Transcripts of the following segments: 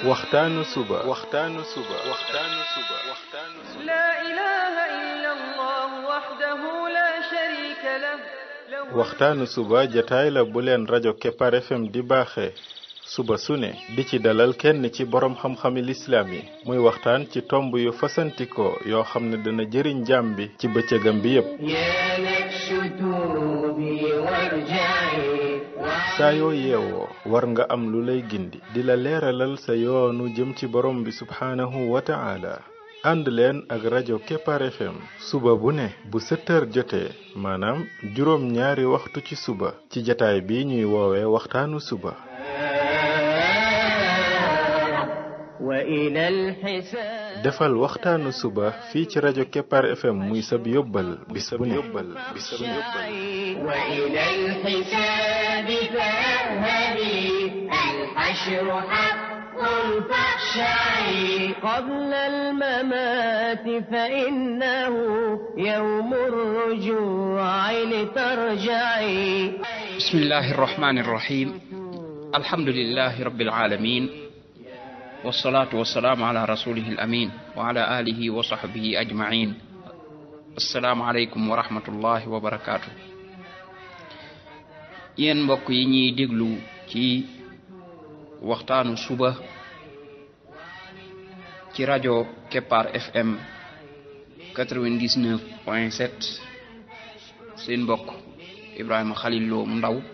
waxtaanu suba waxtaanu suba waxtaanu suba waxtaanu suba لا إله إلا الله وحده لا شريك له له waxtaanu suba jataay la bu leen rajo Kepar FM di baaxee suba su ne di ci dalal kenn ci borom xam-xami lislaam yi muy waxtaan ci tomb yu fasantikoo yoo xam ne dana jëriñ jaam bi ci bëccëgam bi yépp يا نفس توبي وارجعي saa yoo yeewoo war nga am lu lay gindi di la leeralal sa yoonu jëm ci borom bi subhaanahu wa ta'ala ànd leen ak rajo Kepar FM suba bu ne bu 7 heures jotee maanaam juróom ñaari waxtu ci suba ci jataay bi ñuy woowee waxtaanu suba وإلى الحساب defal waxtaanu suba fii ci rajo Kepar FM muy sab yóbbal bis bu ne bis bu ne وإلى الحساب فاذهبي الحشر حق فاخشعي قبل الممات فإنه يوم الرجوع لترجعي بسم الله الرحمن الرحيم الحمد لله رب العالمين والصلاة والسلام على رسوله الأمين وعلى آله وصحبه أجمعين السلام عليكم ورحمة الله وبركاته yéen mbokk yi ñuy déglu ci waxtaanu suba ci rajo Kepar FM 99 point 7 seen mbokk Ibrahima Khalil Lo mu ndaw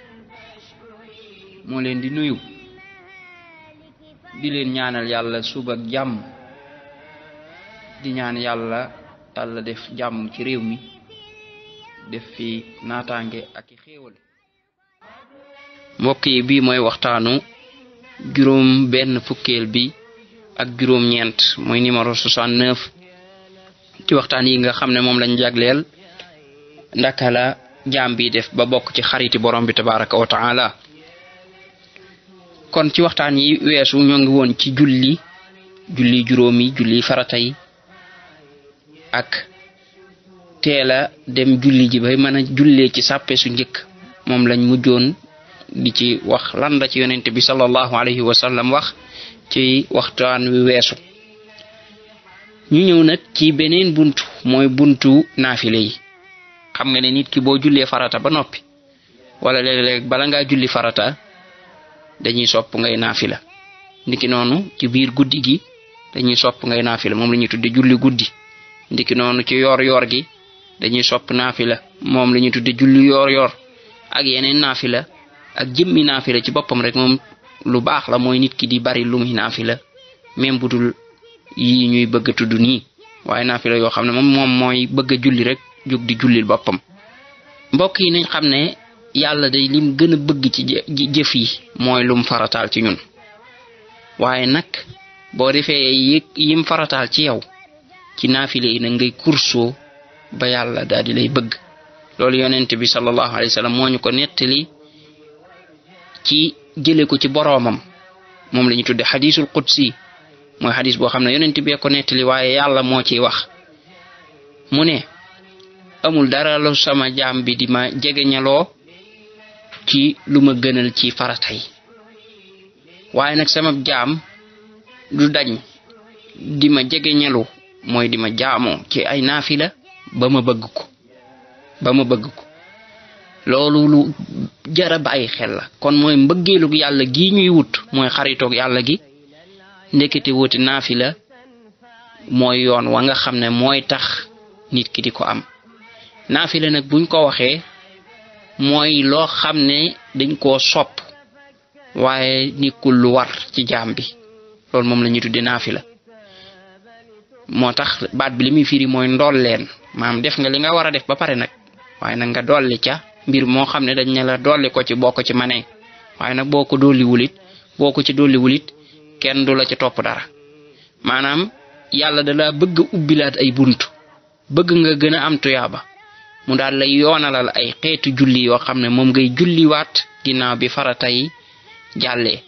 moo leen di nuyu di leen ñaanal yàlla suba ak jàmm di ñaan yàlla yàlla def jàmm ci réew mi def fi naataange ak i xéewal mbokk yi bii mooy waxtaanu juróom benn fukkeel bi ak juróom ñeent mooy numéro 69 ci waxtaan yi nga xam ne moom lañ jagleel ndaka la jaam bi def ba bokk ci xariti borom bi tabaraka wa taala kon ci waxtaan yi weesu ñoo ngi woon ci julli julli juróomi julli farata yi ak teela dem julli ji bay mën a jullee ci sàppe su njëkk moom lañ mujjoon di ci wax lan la ci yonente bi sallallahu alayhi wa sallam wax ci waxtaan wi weesu ñu ñëw nag ci beneen buntu mooy buntu naafile yi xam nga ne nit ki boo jullee farata ba noppi wala léeg-léeg bala ngaa julli farata dañuy sopp ngay naafila ndiki noonu ci biir guddi gi dañuy sopp ngay naafila moom la ñuy tudde julli guddi ndiki noonu ci yoor yoor gi dañuy sopp naafila moom la ñuy tudde julli yoor yoor ak yeneen naafila ak jëmmi naafila ci boppam rek moom lu baax la mooy nit ki di bari lu muy naafila même bu dul yi ñuy bëgg a tudd nii waaye naafila yoo xam ne moom moom mooy bëgg a julli rek jóg di jullil boppam mbokk yi nañ xam ne yàlla day lim gën a bëgg ci jë- jëf yi mooy lum farataal ci ñun waaye nag boo defee yi yim farataal ci yow ci naafile yi nag ngay kursoo ba yàlla daal di lay bëgg loolu yonent bi sallallahu alayhi wa sallam moo ñu ko nettali ci jële ko ci boroomam moom la ñu tudde xadisul qudsi mooy xadis boo xam ne yonent bee ko nettali waaye yàlla moo ciy wax mu ne amul dara lu sama jaam bi di ma jegeñaloo ci lu ma gënal ci farata yi waaye nag sama jaam du dañ di ma jegeñalu mooy di ma jaamoo ci ay naafila ba ma bëgg ko ba ma bëgg ko loolu lu jara bàyyi xel la kon mooy mbëggeelug yàlla gi ñuy wut mooy xaritoog yàlla gi ndekete wuti naafila mooy yoon wa nga xam ne mooy tax nit ki di ko am naafila nag buñ ko waxee mooy loo xam ne dañ koo sopp waaye nekkul lu war ci jaam bi loolu moom la ñuy tudde naafila moo tax baat bi li muy firi mooy ndolleen maam def nga li nga war a def ba pare nag waaye nag nga dolli ca mbir moo xam ne dañ ne la dolli ko ci boo ko ci manee waaye nag boo ko dolli wulit boo ko ci dolli wulit kenn du la ci topp dara maanaam yàlla da la bëgg a ubbilaat ay bunt bëgg nga gën a am tuyaaba mu daal lay yoonalal ay xeetu julli yoo xam ne moom ngay julliwaat ginnaaw bi farata yi jàllee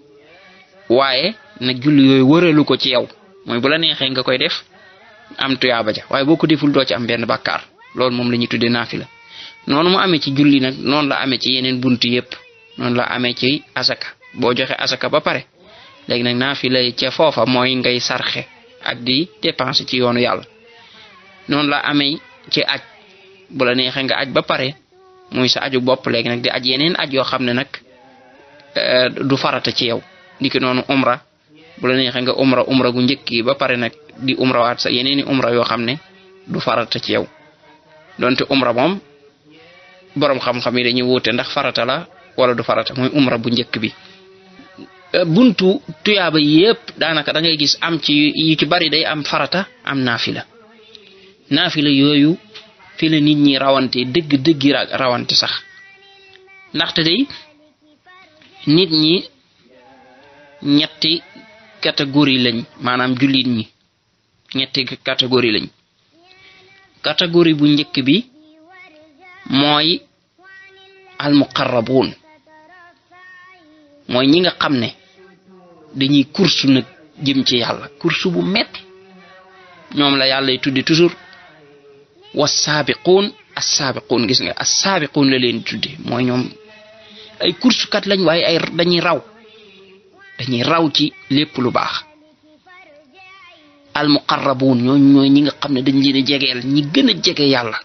waaye nag julli yooyu wëralu ko ci yow mooy bu la neexee nga koy def am tuyaaba ja waaye boo ko deful doo ci am benn bàkkaar loolu moom la ñuy tuddee naafila noonu mu amee ci julli nag noonu la amee ci yeneen bunt yépp noonu la amee ci asaka boo joxe asaka ba pare léegi nag naafila ca foofa mooy ngay sarxe ak di dépenser ci yoonu yàlla noonu la amee ci aj bu la neexee nga aj ba pare muy sa aju bopp léegi nag di aj yeneen aj yoo xam ne nag du farata ci yow ndiki noonu umra bu la neexee nga umra umra gu njëkk yi ba pare nag di umra waat sa yeneeni umra yoo xam ne du farata ci yow donte umra moom boroom xam-xam yi dañuy wuute ndax farata la wala du farata mooy umra bu njëkk bi buntu tuyaaba yépp daanaka da ngay gis am ci yu ci bari day am farata am naafila naafila yooyu fi la nit ñi rawante dëgg dëggi rawante sax ndaxte day nit ñi ñetti catégorie lañ maanaam jullit ñi ñetti catégorie lañ catégorie bu njëkk bi mooy almuqarrabuun mooy ñi nga xam ne dañuy kursu nag jëm ci yàlla kursu bu metti ñoom la yàlla y tuddi toujours wasaabiquun assaabiquun gis nga assaabiquun la leen tuddi mooy ñoom ay kursukat lañ waaye ay dañuy raw dañuy raw ci lépp lu baax almuqarrabuun ñoo ñooy ñi nga xam ne dañ leen a jegeel ñi gën a jege yàlla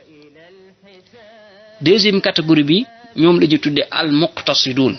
deuxième catégorie bi ñoom la ñu tudde almuqtasiduun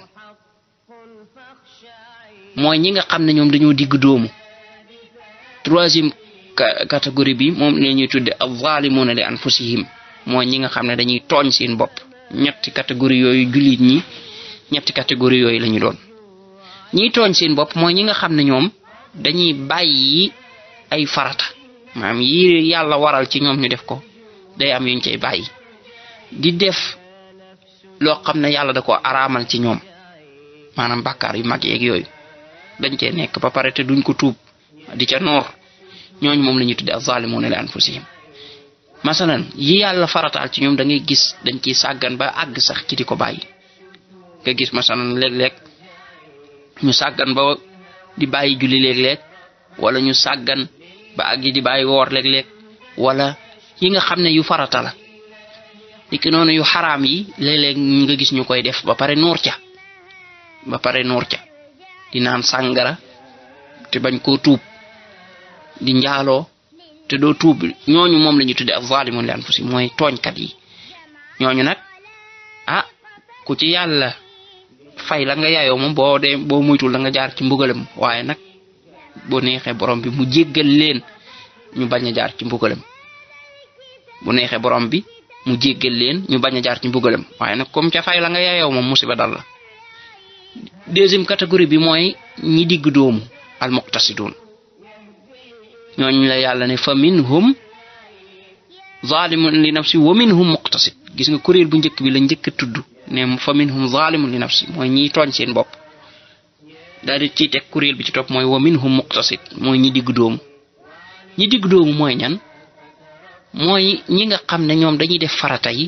mooy ñi nga xam ne ñoom dañoo digg doomu troisième catégorie bi moom la ñuy tudde alzalimuna li anfusihim mooy ñi nga xam ne dañuy tooñ seen bopp ñetti catégorie yooyu jullit ñi ñetti catégorie yooyu la ñu doon ñiy tooñ seen bopp mooy ñi nga xam ne ñoom dañuy bàyyi ay farata maanaam yi yàlla waral ci ñoom ñu def ko day am yuñ cay bàyyi di def loo xam ne yàlla da ko araamal ci ñoom maanaam bàkkaar yu mag yeeg yooyu dañ cee nekk ba pare te duñ ko tuub di ca noor ñooñu moom la ñuy tudde az-zalimuna li anfusihim masalan yi yàlla farataal ci ñoom da ngay gis dañ ciy sàggan ba àgg sax ci di ko bàyyi nga gis masalan léeg-léeg ñu sàggan ba di bàyyi julli léeg-léeg wala ñu sàggan ba àgg di bàyyi woor léeg-léeg wala yi nga xam ne yu farata la dikk noonu yu xaraam yi léeg-léeg nga gis ñu koy def ba pare nuur ca ba pare nuur ca di naan sàngara te bañ koo tuub di njaaloo te doo tuub ñooñu moom la ñu tudde az-zalimun li anfusihim mooy tooñkat yi ñooñu nag ah ku ci yàlla fay la nga yaayoo moom boo dee boo muytul da nga jaar ci mbugalam waaye nag boo neexee borom bi mu jéggal leen ñu bañ a jaar ci mbugalam bu neexee borom bi mu jéggal leen ñu bañ a jaar ci mbugalam waaye nag comme ca fay la nga yaayoo moom musiba dal la deuxième catégorie bi mooy ñi digg doomu al muqtasidun ñooñu la yàlla ne fa minhum zalimun li nafsi wa minhum muqtasid gis nga kuréel bu njëkk bi la njëkk a tudd ne fa minhum zalimun li nafsi mooy ñiy tooñ seen bopp daal di ciy teg kuréel bi ci topp mooy wa minhum muqtasid mooy ñi digg doomu ñi digg doomu mooy ñan mooy ñi nga xam ne ñoom dañuy def farata yi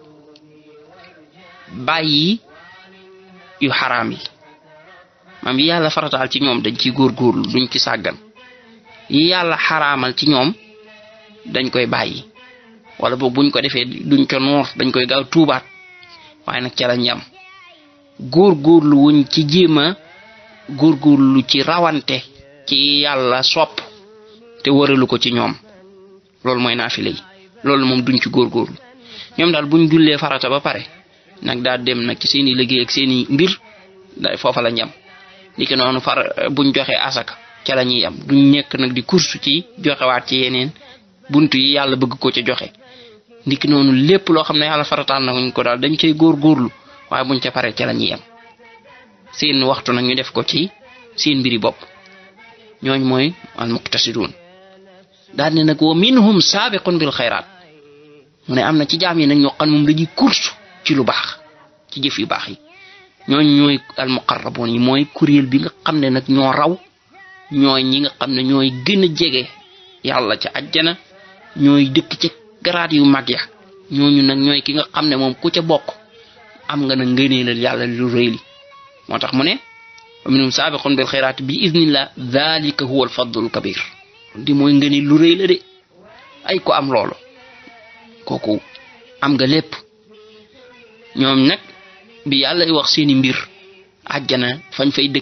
bàyyi yu xaraam yi maam yi yàlla farataal ci ñoom dañ ciy góorgóorlu duñ ci sàggan yi yàlla xaraamal ci ñoom dañ koy bàyyi wala boog buñ ko defee duñ ko noor dañ koy gaaw tuubaat waaye nag ca lañ yam góorgóorlu wuñ ci jéem a góorgóorlu ci rawante ci yàlla sopp te wëralu ko ci ñoom loolu mooy naafile yi loolu moom duñ ci góorgóorlu ñoom daal buñ jullee farata ba pare nag daal dem nag ci seeni liggéey ak seeni mbir da foofa la ñam li ki noonu far buñ joxee asaka ca la ñuy am duñ nekk nag di kursu ci joxewaat ci yeneen buntu yi yàlla bëgg ko ca joxe ndiki noonu lépp loo xam ne yàlla farataal na ko daal dañ cay góorgóorlu waaye buñ ca pare ca la ñuy am seen waxtu nag ñu def ko ci seen mbiri bopp ñooñ mooy al muqtasidun daal ne nag wa minhum saabiqun bil xayraat mu ne am na ci jaam yi nag ñoo xam moom dañuy kursu ci lu baax ci jëf yu baax yi ñooñ ñooy al muqarraboon yi mooy kuréel bi nga xam ne nag ñoo raw ñooy ñi nga xam ne ñooy gën a jege yàlla ca àjjana ñooy dëkk ca garaat yu mag ya ñooñu nag ñooy ki nga xam ne moom ku ca bokk am nga nag ngëneelal yàlla lu rëy li moo tax mu ne wa minhum saabiqun bil xayraat bi idnillah dalika huwa al fadlul kabir di mooy ngëneel lu rëy la de ay ko am loolu kooku am nga lépp ñoom nag bi yàlla wax seeni mbir àjjana fañ fay dëkk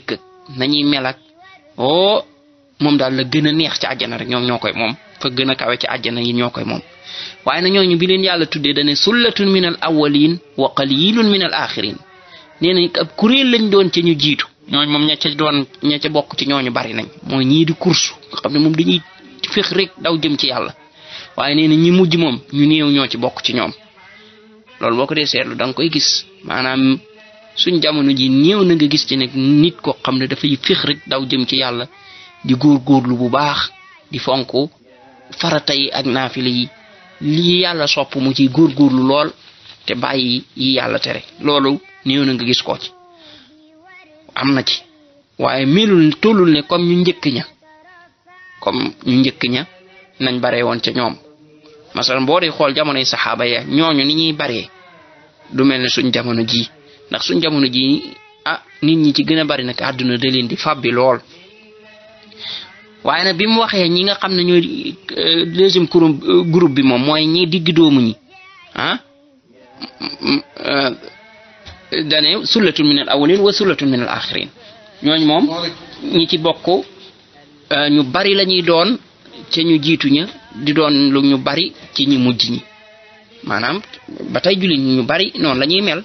nañuy mel ak oh moom daal la gën a neex ci àjjana rek ñoom ñoo koy moom fa gën a kawe ci àjjana yi ñoo koy moom waaye na ñooñu bi leen yàlla tuddee dane sullatun min al awwalin wa qalilun min al axirin nee na ab kuréel lañ doon ca ñu jiitu ñooñu moom ña ca doon ña ca bokk ci ñooñu bari nañ mooy ñii di kursu nga xam ne moom dañuy fex rek daw jëm ci yàlla waaye nee na ñi mujj moom ñu néew ñoo ci bokk ci ñoom loolu boo ko dee seetlu da nga koy gis maanaam suñ jamono ji néew na nga gis ci nekk nit koo xam ne dafay fex rek daw jëm ci yàlla di góorgóorlu bu baax di fonk farata yi ak naafila yi lii yàlla sopp mu ci góorgóorlu lool te bàyyi yi yàlla tere loolu néew na nga gis ko ci am na ci waaye melul tollul ne comme ñu njëkk ña comme ñu njëkk ña nañ bare woon ca ñoom masalan boo dee xool jamonoy saxaaba ya ñooñu ni ñuy baree du mel ne suñ jamono ji ndax suñ jamono ji ah nit ñi ci gën a bari nag àdduna da leen di fàbbi lool waaye nag bi mu waxee ñi nga xam ne ñooy deuxième groupe bi moom mooy ñi digg doomu ñi ah dane sullatun min al awalin wa sullatun min al axirin ñooñu moom ñi ci bokk ñu bari la ñuy doon ca ñu jiitu ña di doon lu ñu bari ci ñi mujj ñi maanaam ba tey jullit ñi ñu bari noonu la ñuy mel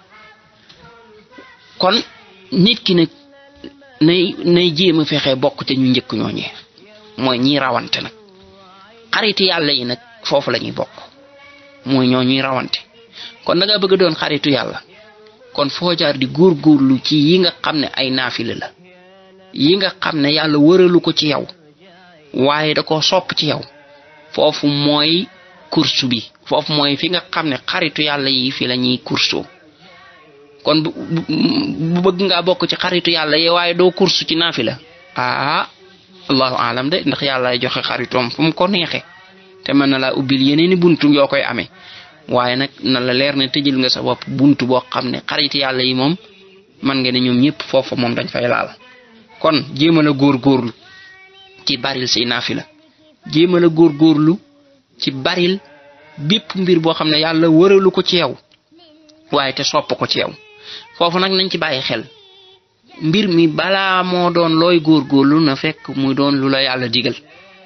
kon nit ki nag nay nay jéem a fexe bokk te ñu njëkk ñooñee mooy ñiy rawante nag xariti yàlla yi nag foofu la ñuy bokk mooy ñoo ñuy rawante kon da nga bëgg a doon xaritu yàlla kon foo jaar di góorgóorlu ci yi nga xam ne ay naafila la yi nga xam ne yàlla wëralu ko ci yow waaye da ko sopp ci yow foofu mooy kursu bi foofu mooy fi nga xam ne xaritu yàlla yi fi la ñuy kursoo kon bu bu bëgg ngaa bokk ci xaritu yàlla yi waaye doo kursu ci naafila ah allahu alam de ndax yàlla joxe xaritoom fu mu ko neexe te mën na laa ubbil yeneeni buntu yoo koy amee waaye nag na la leer ne tëjal nga sa bopp buntu boo xam ne xarit yàlla yi moom man nga ne ñoom ñëpp foofu moom dañ fay laal kon jéemal a góorgóorlu ci baril say naafila jéemal a góorgóorlu ci baril bépp mbir boo xam ne yàlla wëralu ko ci yow waaye te sopp ko ci yow foofu nag nañ ci bàyyi xel mbir mi balaa moo doon looy góorgóorlu na fekk muy doon lu la yàlla digal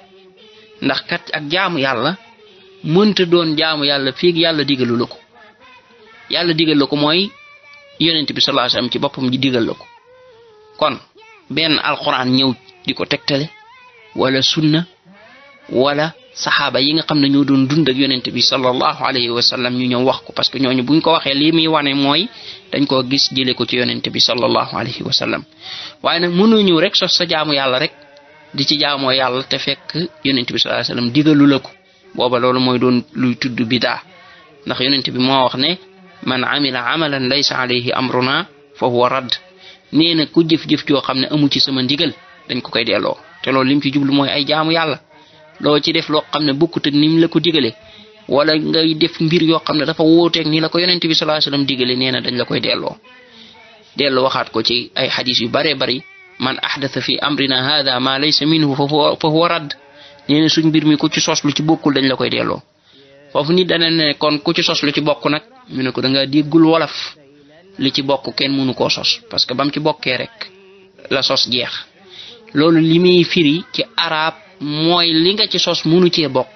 ndax kat ak jaamu yàlla mënta doon jaamu yàlla fii yàlla digalu la ko yàlla digal la ko mooy yonent bi sallallahu alayhi wasallam ci boppam ji digal la ko kon benn alquran ñëw di ko tegtale wala sunna wala saxaaba yi nga xam ne ñoo doon dund ak yonent bi sallallahu alayhi wa sallam ñu ñëw wax ko parce que ñooñu buñ ko waxee lii muy wane mooy dañ koo gis jëlee ko ci yonent bi sallallahu alayhi wa sallam waaye nag mënoo ñëw rek sos sa jaamu yàlla rek di ci jaamoo yàlla te fekk yonent bi sallallahu alayhi wa sallam digalu la ko booba loolu mooy doon luy tudd bidaa ndax yonent bi moo wax ne man amila amalan laysa alayhi amruna fa huwa radd nee na ku jëf-jëf joo xam ne amu ci sama ndigal dañ ko koy delloo te loolu lim ci jublu mooy ay jaamu yàlla loo ci def loo xam ne bokkut ak nim la ko digale wala ngay def mbir yoo xam ne dafa wóoteeg ni la ko yonent bi sallallahu alayhi wasallam digale nee na dañ la koy delloo delloo waxaat ko ci ay xadis yu bare bari man ahdatha fi amrina hada ma laysa minhu fa huwa fa huwa radd nee na suñ mbir mi ku ci sos lu ci bokkul dañ la koy delloo foofu nit dana ne kon ku ci sos lu ci bokk nag ñu ne ko da nga déggul wolof li ci bokk kenn mënu koo sos parce que bam ci bokkee rek la sos jeex loolu li muy firi ci arab mooy li nga ci sos munu cee bokk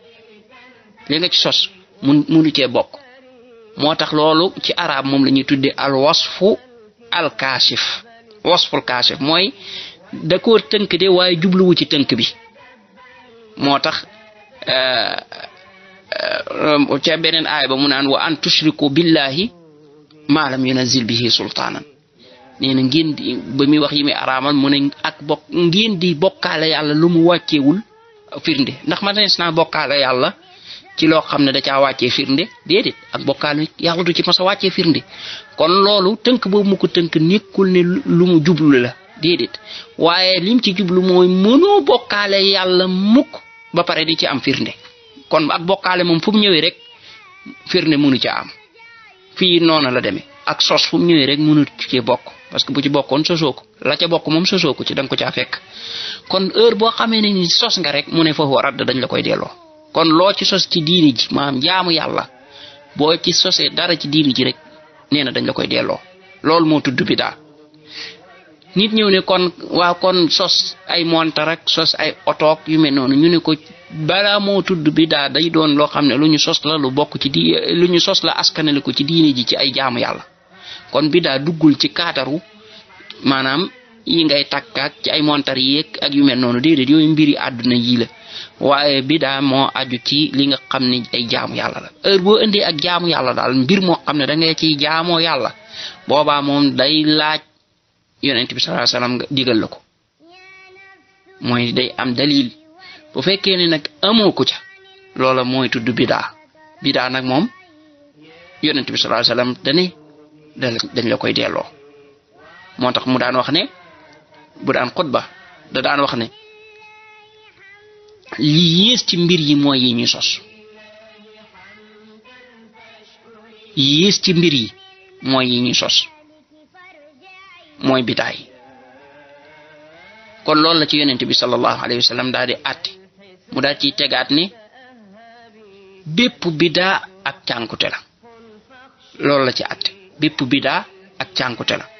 li nga ci sos mun munu cee bokk moo tax loolu ci arab moom la ñuy tuddee al wasfu al kaashif wasful kaashif mooy da koo tënk de waaye jubluwu ci tënk bi moo tax ca beneen aaya ba mu naan wa an tushriku billahi ma lam yunazil bihi sultaanan nee na ngeen di ba muy wax yi muy araamal mu ne ak bokk ngeen di bokkaale yàlla lu mu wàcceewul firnde ndax ma nees naa bokkaale yàlla ci loo xam ne da caa wàccee firnde déedéet ak bokkaale yàlla du ci mas a wàccee firnde kon loolu tënk boobu mu ko tënk nekkul ne lu mu jublu la déedéet waaye lim ci jublu mooy mënoo bokkaale yàlla mukk ba pare di ci am firnde kon ak bokkaale moom fu mu ñëwee rek firnde mënu ca am fii noonu la demee ak sos fu mu ñëwee rek mënu ci bokk parce que bu ci bokkoon sosoo ko la ca bokk moom sosoo ko ci da nga ko caa fekk kon heure boo xamee ne ni sos nga rek mu ne foofu radd dañ la koy delloo kon loo ci sos ci diini ji maanaam jaamu yàlla boo ci sosee dara ci diini ji rek nee na dañ la koy delloo loolu moo tudd bidaa nit ñëw ne kon waaw kon sos ay montar ak sos ay otoog yu mel noonu ñu ne ko balaa moo tudd bidaa day doon loo xam ne lu ñu sos la lu bokk ci di lu ñu sos la askanale ko ci diine ji ci ay jaamu yàlla kon bidaa duggul ci kaataru maanaam yi ngay takkaak ci ay montar yeeg ak yu mel noonu déedéet yooyu mbiri àdduna yii la waaye bidaa moo aju ci li nga xam ne ay jaamu yàlla la heure boo indee ak jaamu yàlla daal mbir moo xam ne da ngay ciy jaamoo yàlla boobaa moom day laaj yonent bi sallallahu alayhi wasallam nga digal la ko mooy day am dalil bu fekkee ne nag amoo ko ca loola mooy tudd bidaa bidaa nag moom yonent bi sallallahu alayhi wasallam dane dañ la koy delloo moo tax mu daan wax ne bu daan xutba da daan wax ne li yées ci mbir yi mooy yi ñuy sos yées ci mbir yi mooy yi ñuy sos mooy bidaa yi kon loolu la ci yonent bi sallallahu alayhi wa sallam daal di àtte mu daal ciy tegaat ni bépp bidaa ak cànkute la loolu la ci àtte bépp bidaa ak cànkute la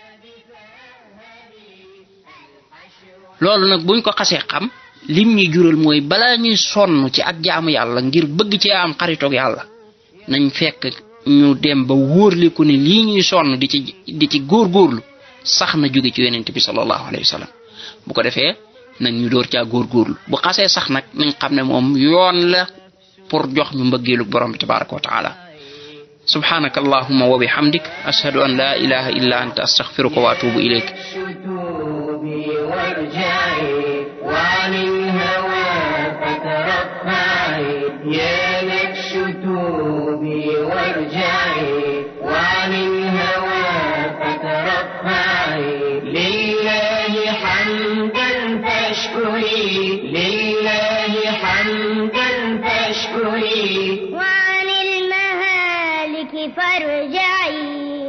loolu nag buñ ko xasee xam lim ñuy jural mooy balaa ñuy sonn ci ak jaamu yàlla ngir bëgg ci am xaritoog yàlla nañ fekk ñu dem ba wóorliku ne lii ñuy sonn di ci di ci góorgóorlu sax na jóge ci yonent bi sallallahu alayhi wa sallam bu ko defee nag ñu door caa góorgóorlu bu xasee sax nag nañ xam ne moom yoon la pour jox ñu mbëggeelu borom bi tabaraka wa taala سبحانك اللهم وبحمدك أشهد أن لا إله إلا أنت أستغفرك وأتوب إليك شتوبي وارجعي وعن الهوى فترفعي يا لك شتوبي وارجعي وعن الهوى فترفعي لله حمدا فاشكري لله حمدا فاشكري وعن المهالك فارجعي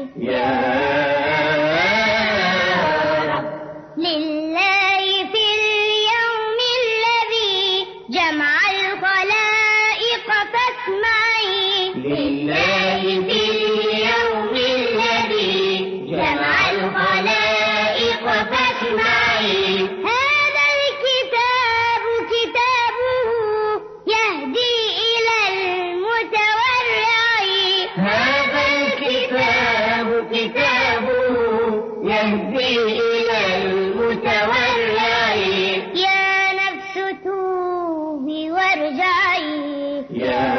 يا رب لله في اليوم الذي جمع الخلائق فاسمعي لله في اليوم الذي جمع الخلائق فاسمعي هذا الكتاب كتابه يهدي إلى المتورع هذا الكتاب كتابه يهدي إلى المتورع يا نفس توبي وارجعي يا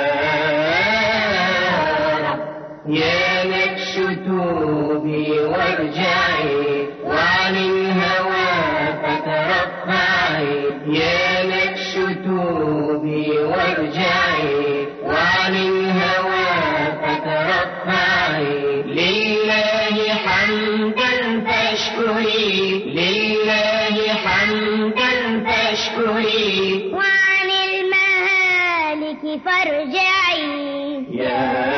رب يا نكش توبي وارجعي وعن الهوى فترفعي يا نكش توبي وارجعي وعن الهوى فترفعي لله حمدا فاشكري لله حمدا فاشكري وعن المهالك فارجعي يا